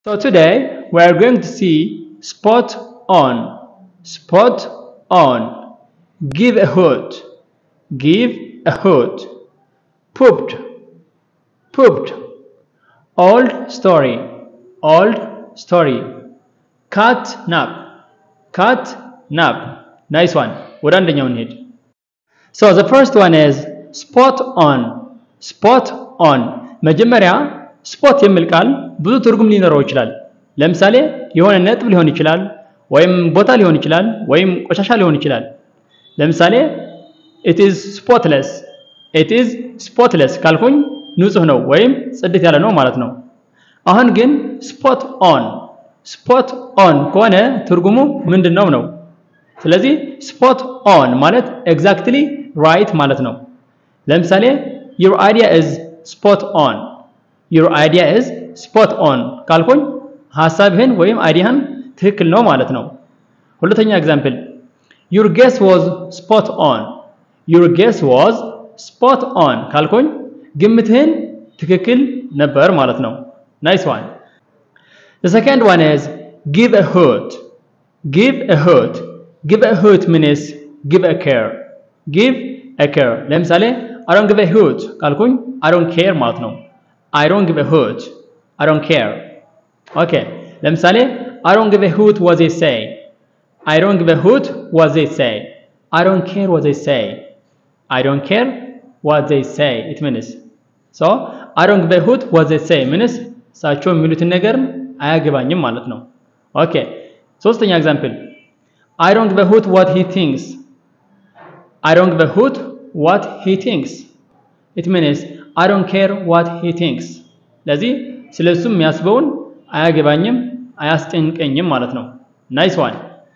So today we are going to see spot on. Spot on. Give a hoot. Give a hoot. Pooped. Pooped. Old story. Old story. Cat nap. Cat nap. Nice one. ወደ አንደኛው እንሄድ። So the first one is spot on. Spot on. መጀመሪያ ስፖት የሚል ቃል ብዙ ትርጉም ሊኖረው ይችላል። ለምሳሌ የሆነ ነጥብ ሊሆን ይችላል፣ ወይም ቦታ ሊሆን ይችላል፣ ወይም ቆሻሻ ሊሆን ይችላል። ለምሳሌ it is spotless it is spotless ካልኩኝ ንጹህ ነው ወይም ጽድት ያለ ነው ማለት ነው። አሁን ግን ስፖት ኦን ስፖት ኦን ከሆነ ትርጉሙ ምንድን ነው ነው? ስለዚህ ስፖት ኦን ማለት ኤግዛክትሊ ራይት ማለት ነው። ለምሳሌ your idea is spot on your idea is spot on ካልኩኝ ሐሳብህን ወይም አይዲያህን ትክክል ነው ማለት ነው። ሁለተኛ ኤግዛምፕል your guess was spot on your guess was spot on ካልኩኝ ግምትህን ትክክል ነበር ማለት ነው። nice one the second one is give a hoot give a hoot give a hoot means give a care give a care ለምሳሌ I don't give a hoot ካልኩኝ I don't care ማለት ነው። I don't give a hoot I don't care ኦኬ ለምሳሌ I don't give a hoot what they say I don't give a hoot what they say I don't care what they say I don't care what they say it means so I don't give a hoot what they say means እሳቸው የሚሉትን ነገር አያገባኝም ማለት ነው። ኦኬ ሶስተኛ ኤግዛምፕል I don't give a hoot what he thinks I don't give a hoot what he thinks it means I don't care what he thinks ለዚህ ስለሱ የሚያስበውን አያገባኝም አያስጨንቀኝም ማለት ነው። ናይስ ዋን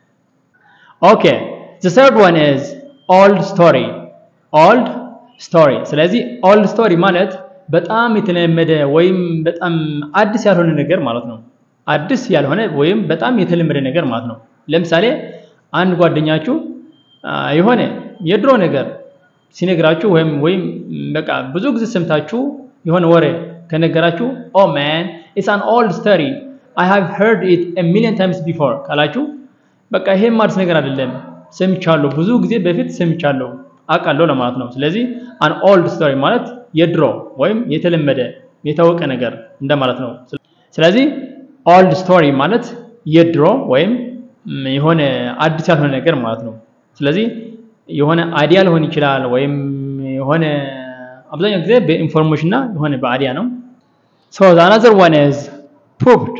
ኦኬ the third one is old story old story ስለዚህ old story ማለት በጣም የተለመደ ወይም በጣም አዲስ ያልሆነ ነገር ማለት ነው። አዲስ ያልሆነ ወይም በጣም የተለመደ ነገር ማለት ነው። ለምሳሌ አንድ ጓደኛችሁ የሆነ የድሮ ነገር ሲነግራችሁ ወይም ወይም በቃ ብዙ ጊዜ ሰምታችሁ የሆነ ወሬ ከነገራችሁ ኦ ማን ኢትስ አን ኦልድ ስቶሪ አይ ሃቭ ሄርድ ኢት ኤ ሚሊዮን ታይምስ ቢፎር ካላችሁ በቃ ይሄም አዲስ ነገር አይደለም፣ ሰምቻለሁ፣ ብዙ ጊዜ በፊት ሰምቻለሁ፣ አውቃለሁ ለማለት ነው። ስለዚህ አን ኦልድ ስቶሪ ማለት የድሮ ወይም የተለመደ የታወቀ ነገር እንደማለት ነው። ስለዚህ ኦልድ ስቶሪ ማለት የድሮ ወይም የሆነ አዲስ ያልሆነ ነገር ማለት ነው። ስለዚህ የሆነ አይዲያ ሊሆን ይችላል ወይም የሆነ አብዛኛው ጊዜ በኢንፎርሜሽን እና የሆነ በአይዲያ ነው። ሶ ዘ አናዘር ዋን ኢዝ ፑፕድ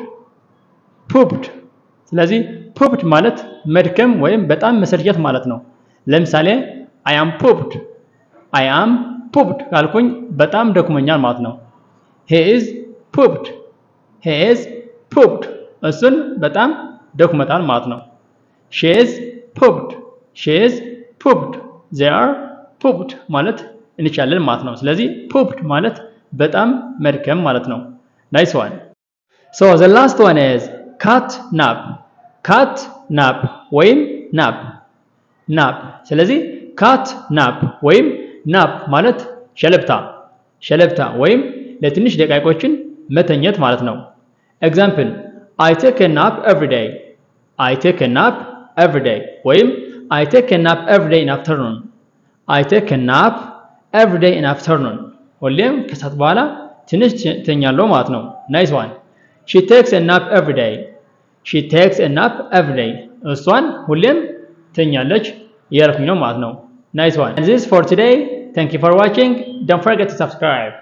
ፑፕድ። ስለዚህ ፑፕድ ማለት መድከም ወይም በጣም መሰልቸት ማለት ነው። ለምሳሌ አይ አም ፑፕድ አይ አም ፑፕድ ካልኩኝ በጣም ደክሞኛል ማለት ነው። ሄ ኢዝ ፑፕድ ሄ ኢዝ ፑፕድ እሱን በጣም ደክሞታል ማለት ነው። ሺ ኢዝ ፑፕድ ሺ ኢዝ ፑፕድ ዜ አር ፑፕድ ማለት እንችላለን ማለት ነው። ስለዚህ ፑፕድ ማለት በጣም መድከም ማለት ነው። ናይስ ዋን ሶ ዘ ላስት ዋን ኢዝ ካት ናፕ ካት ናፕ ወይም ናፕ ናፕ። ስለዚህ ካት ናፕ ወይም ናፕ ማለት ሸለብታ ሸለብታ ወይም ለትንሽ ደቂቃዎችን መተኘት ማለት ነው። ኤግዛምፕል አይ ቴክ ኤ ናፕ ኤቭሪ ዴይ አይ ቴክ ኤ ናፕ ኤቭሪ ዴይ ወይም አይ ቴክ ኤ ናፕ ኤቭሪ ዴይ ኢን አፍተርኑን አይ ቴክ ኤ ናፕ ኤቭሪ ዴይ ኢን አፍተርኑን ሁሌም ከሰዓት በኋላ ትንሽ ተኛለሁ ማለት ነው። ናይስ ዋን ሺ ቴክስ ኤ ናፕ ኤቭሪ ዴይ ሺ ቴክስ ኤ ናፕ ኤቭሪ ዴይ እሷን ሁሌም ተኛለች እያልኩኝ ነው ማለት ነው። ናይስ ዋን ዚስ ፎር ቱዴይ ታንክ ዩ ፎር ዋቺንግ ዶንት ፎርጌት ቱ ሰብስክራይብ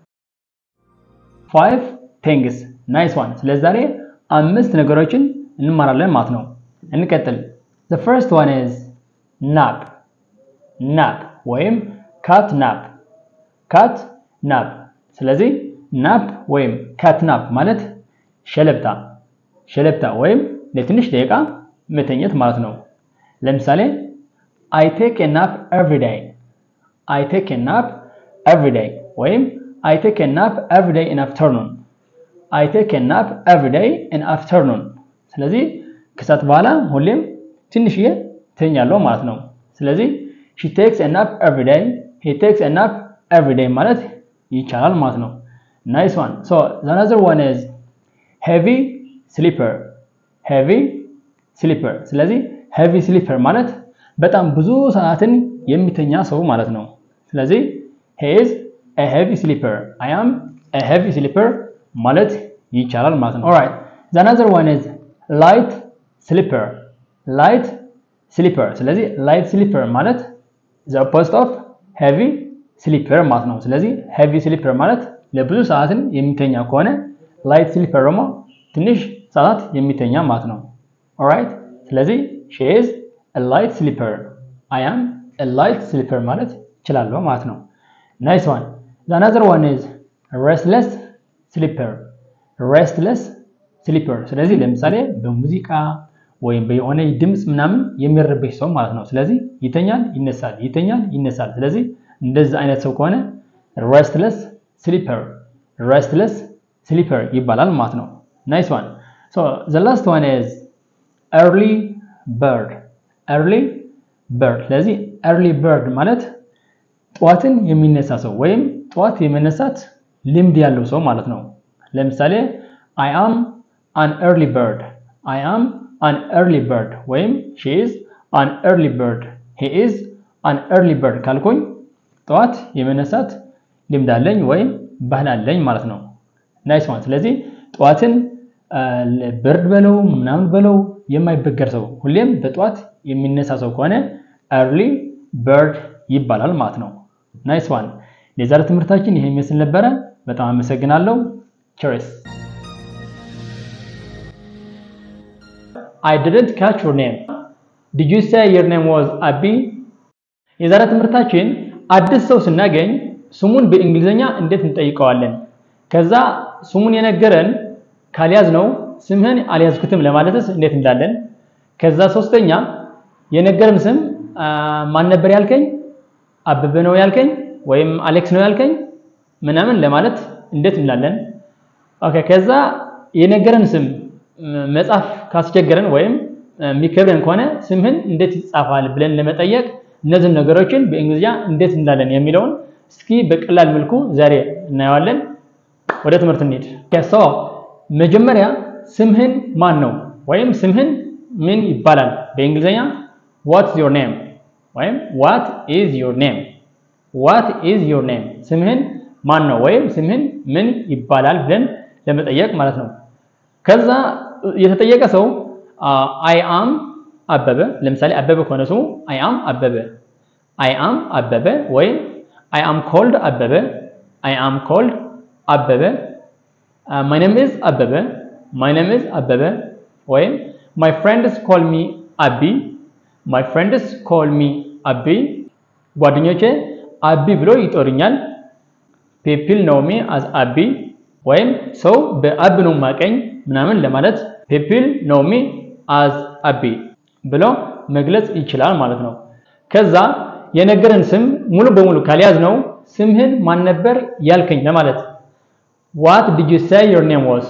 ፋይቭ ቲንግስ ናይስ ዋን ስለዛሬ አምስት ነገሮችን እንማራለን ማለት ነው። እንቀጥል። the first one is nap nap ወይም ካት ናፕ ካት ናፕ። ስለዚህ ናፕ ወይም ካት ናፕ ማለት ሸለብታ ሸለብታ ወይም ለትንሽ ደቂቃ መተኘት ማለት ነው። ለምሳሌ አይ ቴክ ኤ ናፕ ኤቭሪ ዴይ አይ ቴክ ኤ ናፕ ኤቭሪ ዴይ ወይም አይ ቴክ ኤ ናፕ ኤቭሪ ዴይ ኢን አፍተርኑን አይ ቴክ ኤ ናፕ ኤቭሪ ዴይ ኢን አፍተርኑን። ስለዚህ ከሰዓት በኋላ ሁሌም ትንሽዬ ተኛለሁ ማለት ነው። ስለዚህ ሺ ቴክስ ኤ ናፕ ኤቭሪ ዴይ ሂ ቴክስ ኤ ናፕ ኤቭሪ ዴይ ማለት ይቻላል ማለት ነው። ናይስ ዋን ሶ ዘ አናዘር ዋን ኢዝ ሄቪ ስሊፐር ሄቪ ስሊፐር። ስለዚህ ሄቪ ስሊፐር ማለት በጣም ብዙ ሰዓትን የሚተኛ ሰው ማለት ነው። ስለዚህ he is a heavy sleeper I am a heavy sleeper ማለት ይቻላል ማለት ነው። alright the another one is light sleeper light sleeper ስለዚህ light sleeper ማለት the opposite of heavy sleeper ማለት ነው። ስለዚህ heavy sleeper ማለት ለብዙ ሰዓትን የሚተኛ ከሆነ light sleeper ደግሞ ትንሽ ሰዓት የሚተኛ ማለት ነው። alright ስለዚህ she is a light sleeper I am a light sleeper ማለት እችላለሁ ማለት ነው። nice one the another one is restless sleeper restless sleeper ስለዚህ ለምሳሌ በሙዚቃ ወይም በየሆነ ድምፅ ምናምን የሚረበሽ ሰው ማለት ነው። ስለዚህ ይተኛል፣ ይነሳል፣ ይተኛል፣ ይነሳል። ስለዚህ እንደዚህ አይነት ሰው ከሆነ restless sleeper restless sleeper ይባላል ማለት ነው። nice one so the last one is early bird early bird ስለዚህ early bird ማለት ጠዋትን የሚነሳ ሰው ወይም ጠዋት የመነሳት ልምድ ያለው ሰው ማለት ነው። ለምሳሌ I am an early bird I am an early bird ወይም she is an early bird he is an early bird ካልኩኝ ጠዋት የመነሳት ልምድ አለኝ ወይም ባህል አለኝ ማለት ነው። ናይስ ዋን። ስለዚህ ጠዋትን ብርድ በለው ምናምን በለው የማይበገር ሰው ሁሌም በጠዋት የሚነሳ ሰው ከሆነ early bird ይባላል ማለት ነው። ናይስ ዋን። የዛሬ ትምህርታችን ይሄ የሚመስል ነበረ። በጣም አመሰግናለሁ። ቸርስ I didn't catch your name. Did you say your name was Abby? የዛሬ ትምህርታችን አዲስ ሰው ስናገኝ ስሙን በእንግሊዝኛ እንዴት እንጠይቀዋለን? ከዛ ስሙን የነገረን ካልያዝ ነው ስምህን አልያዝኩትም ለማለትስ እንዴት እንዳለን? ከዛ ሶስተኛ የነገረን ስም ማን ነበር ያልከኝ? አበበ ነው ያልከኝ ወይም አሌክስ ነው ያልከኝ ምናምን ለማለት እንዴት እንላለን? ኦኬ ከዛ የነገረን ስም መጻፍ ካስቸገረን ወይም የሚከብደን ከሆነ ስምህን እንዴት ይጻፋል ብለን ለመጠየቅ እነዚህን ነገሮችን በእንግሊዝኛ እንዴት እንላለን የሚለውን እስኪ በቀላል መልኩ ዛሬ እናየዋለን። ወደ ትምህርት እንሂድ። ሶ መጀመሪያ ስምህን ማን ነው ወይም ስምህን ምን ይባላል በእንግሊዝኛ ዋትስ ዮር ኔም ወይም ዋት ኢዝ ዮር ኔም ዋት ኢዝ ዮር ኔም ስምህን ማን ነው ወይም ስምህን ምን ይባላል ብለን ለመጠየቅ ማለት ነው። ከዛ የተጠየቀ ሰው አይ አም አበበ ለምሳሌ አበበ ከሆነ ስሙ አይ አም አበበ አይ አም አበበ ወይም አይ አም ኮልድ አበበ አይ አም ኮልድ አበበ ማይ ኔም ኢዝ አበበ ማይ ኔም ኢዝ አበበ ወይም ማይ ፍሬንድስ ኮል ሚ አቢ ማይ ፍሬንድስ ኮል ሚ አቢ ጓደኞቼ አቢ ብሎ ይጦርኛል ፒፕል ኖው ሚ አዝ አቢ ወይም ሰው በአብ ነው ማቀኝ ምናምን ለማለት ፒፕል ኖው ሚ አዝ አቢ ብሎ መግለጽ ይችላል ማለት ነው። ከዛ የነገረን ስም ሙሉ በሙሉ ካልያዝ ነው ስምህን ማን ነበር ያልከኝ ለማለት ዋት ዲድ ዩ ሴይ ዮር ኔም ዋዝ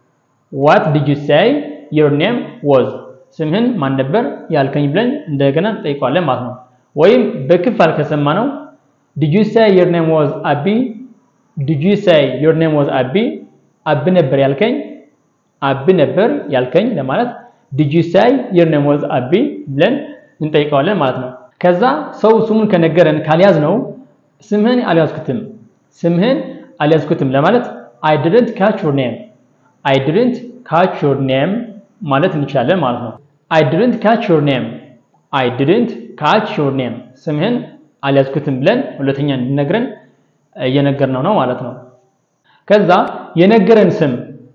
ዋት ዲድ ዩ ሴይ ዮር ኔም ዋዝ ስምህን ማን ነበር ያልከኝ ብለን እንደገና እንጠይቀዋለን ማለት ነው። ወይም በክፋል ከሰማ ነው ዲድ ዩ ሴይ ዮር ኔም ዋዝ አቢ ዲድ ዩ ሴይ ዮር ኔም ዋዝ አቢ አብ ነበር ያልከኝ አብ ነበር ያልከኝ ለማለት ዲድ ዩ ሴይ ዮር ኔም ዋዝ አቢ ብለን እንጠይቀዋለን ማለት ነው። ከዛ ሰው ስሙን ከነገረን ካልያዝ ነው ስምህን አልያዝኩትም ስምህን አልያዝኩትም ለማለት አይ ዲድንት ካች ዮር ኔም አይ ዲድንት ካች ዮር ኔም ማለት እንችላለን ማለት ነው። አይ ዲድንት ካች ዮር ኔም አይ ዲድንት ካች ዮር ኔም ስምህን አልያዝኩትም ብለን ሁለተኛ እንድነግረን እየነገርነው ነው ማለት ነው። ከዛ የነገረን ስም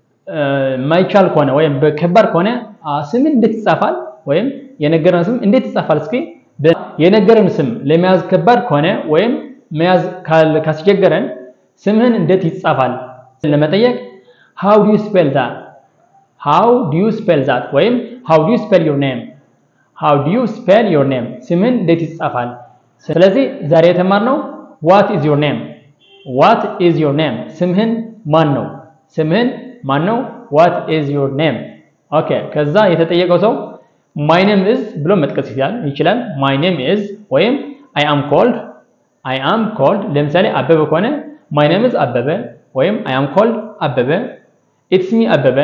ማይቻል ከሆነ ወይም በከባድ ከሆነ ስምን እንዴት ይጻፋል ወይም የነገረን ስም እንዴት ይጻፋል? እስኪ የነገረን ስም ለመያዝ ከባድ ከሆነ ወይም መያዝ ካስቸገረን ስምህን እንዴት ይጻፋል ለመጠየቅ how do you spell that how do you spell that ወይም how do you spell your name how do you spell your name ስምህን እንዴት ይጻፋል? ስለዚህ ዛሬ የተማርነው what is your name what is your name ስምህን ማን ነው? ስምህን ማን ነው? what is your name ኦኬ ከዛ የተጠየቀው ሰው my name is ብሎ መጥቀስ ይችላል my name is ወይም I am called I am called ለምሳሌ አበበ ከሆነ my name is አበበ ወይም I am called አበበ it's me አበበ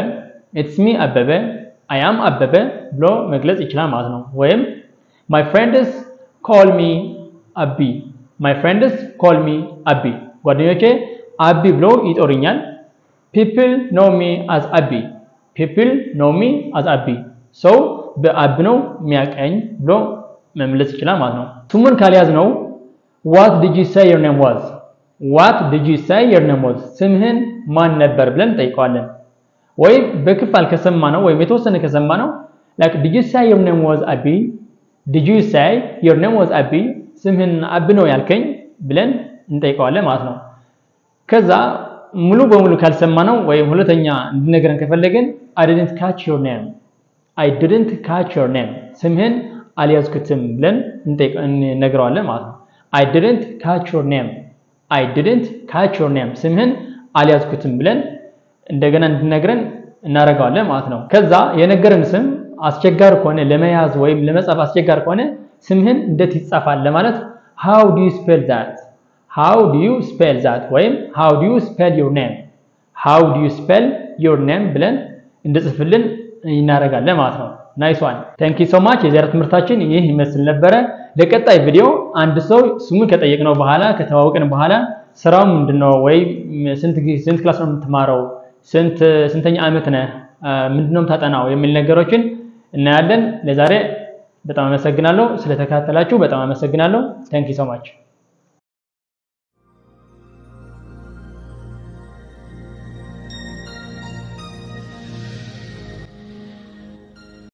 ኢትስ ሚ አበበ አይ አም አበበ ብሎ መግለጽ ይችላል ማለት ነው። ወይም ማይ ፍሬንድስ ኮል ሚ አቢ ማይ ፍሬንድስ ኮል ሚ አቢ ጓደኞቼ አቢ ብሎ ይጦሩኛል። ፒፕል ኖ ሚ አዝ አቢ ፒፕል ኖ ሚ አዝ አቢ ሰው በአብ ነው የሚያቀኝ ብሎ መመለስ ይችላል ማለት ነው። ስሙን ካልያዝ ነው ዋት ዲድ ዩ ሴይ ዮር ኔም ዋዝ ዋት ዲድ ዩ ሴይ ዮር ኔም ዋዝ ስምህን ማን ነበር ብለን ጠይቀዋለን። ወይም በክፋል ከሰማ ነው ወይም የተወሰነ ከሰማ ነው ላይክ ዲድ ዩ ሴይ ዮር ኔም ዋዝ አቢ ዲድ ዩ ሴይ ዮር ኔም ዋዝ አቢ ስምህን አብ ነው ያልከኝ ብለን እንጠይቀዋለን ማለት ነው። ከዛ ሙሉ በሙሉ ካልሰማ ነው ወይም ሁለተኛ እንዲነገረን ከፈለግን አይ ዲድንት ካች ዮር ኔም አይ ዲድንት ካች ዮር ኔም ስምህን አልያዝኩትም ብለን እንነግረዋለን ማለት ነው። አይ ዲድንት ካች ዮር ኔም አይ ዲድንት ካች ዮር ኔም ስምህን አልያዝኩትም ብለን እንደገና እንዲነግረን እናደርገዋለን ማለት ነው። ከዛ የነገረን ስም አስቸጋሪ ከሆነ ለመያዝ ወይም ለመጻፍ አስቸጋሪ ከሆነ ስምህን እንዴት ይጻፋል ለማለት ሃው ዱ ዩ ስፔል ዛት ሃው ዱ ዩ ስፔል ዛት ወይም ሃው ዱ ዩ ስፔል ዮር ኔም ሃው ዱ ዩ ስፔል ዮር ኔም ብለን እንድጽፍልን እናደርጋለን ማለት ነው። ናይስ ዋን ታንክ ዩ ሶ ማች። የዛሬ ትምህርታችን ይህ ይመስል ነበረ። ለቀጣይ ቪዲዮ አንድ ሰው ስሙን ከጠየቅነው በኋላ ከተዋወቅን በኋላ ስራው ምንድነው ወይ ስንት ስንት ክላስ ነው የምትማረው፣ ስንት ስንተኛ ዓመት ነህ፣ ምንድነው የምታጠናው የሚል ነገሮችን እናያለን። ለዛሬ በጣም አመሰግናለሁ። ስለተከታተላችሁ በጣም አመሰግናለሁ። ታንክ ዩ ሶ ማች